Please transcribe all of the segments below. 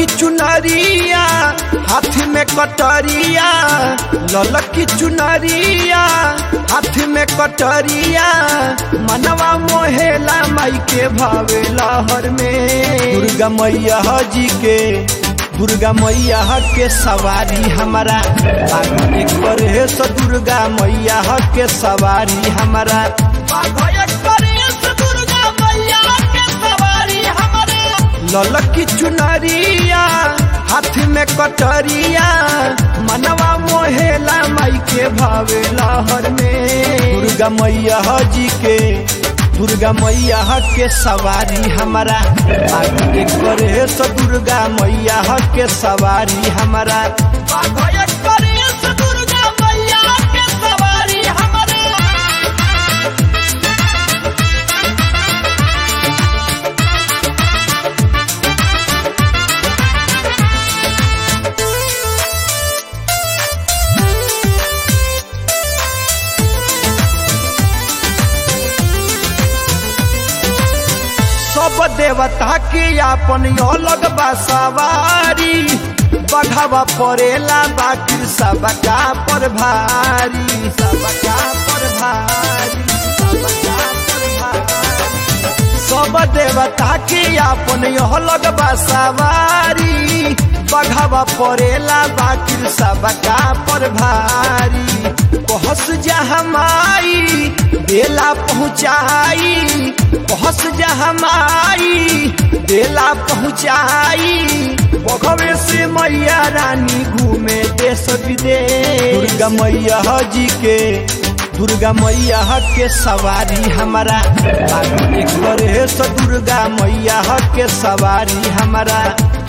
चुनरिया हाथ में कटरिया ललकी चुनरिया हाथ में कटरिया मनवा मोहेला माई के भावे लहर में दुर्गा मैया जी के दुर्गा मैया के सवारी हमारा एक करे सो दुर्गा मैया के सवारी हमारा ललकी चुनरिया हाथ में कटरिया मनवा मोहेला माई के भावे लहर में दुर्गा मैया जी के दुर्गा मैया के सवारी हमारा आगे करे तो दुर्गा मैया के सवारी हमारा सब देवता के अपन अलग बसवारी बढ़ावा पड़ेला बाकी सबका पर भारी सबका पर भारी सबका पर भारी सब देवता के अपन अलग बसवारी बढ़ावा पड़ेला बाकी सबका पर भारी पहुँच जा हमारी बेला पहुँचाई पहुँच जा हमारी बेला पहुँचाई बघवे से मैया रानी घूमे देश विदेश दुर्गा मैया जी के दुर्गा मैया के सवारी हमारा एक करे तो दुर्गा मैया के सवारी हमारा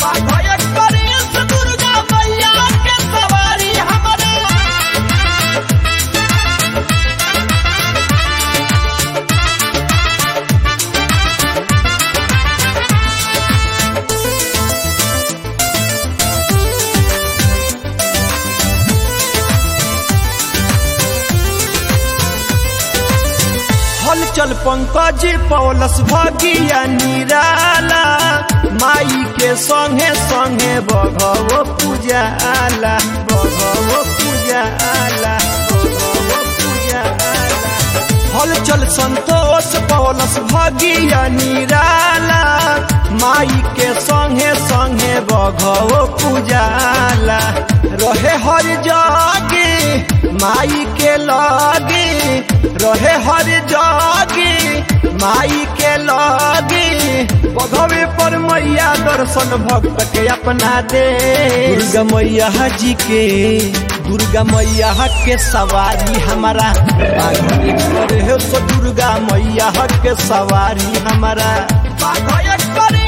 हलचल पंकज पौलस भगिया निराला माई के संगे संगे बघवो पूजाला बघवो पूजाला बघवो पूजाला हलचल संतोष पौलस भगिया निराला माई के संगे संगे बघवो पूजाला रहे हर जागे माई के लागे रहे हर जागे माई के लागे बघवे पर मैया दर्शन भक्त के अपना दे दुर्गा मैया जी के दुर्गा मैया के सवारी हमारा करे तो दुर्गा मैया के सवारी हमारा बाघ एक करे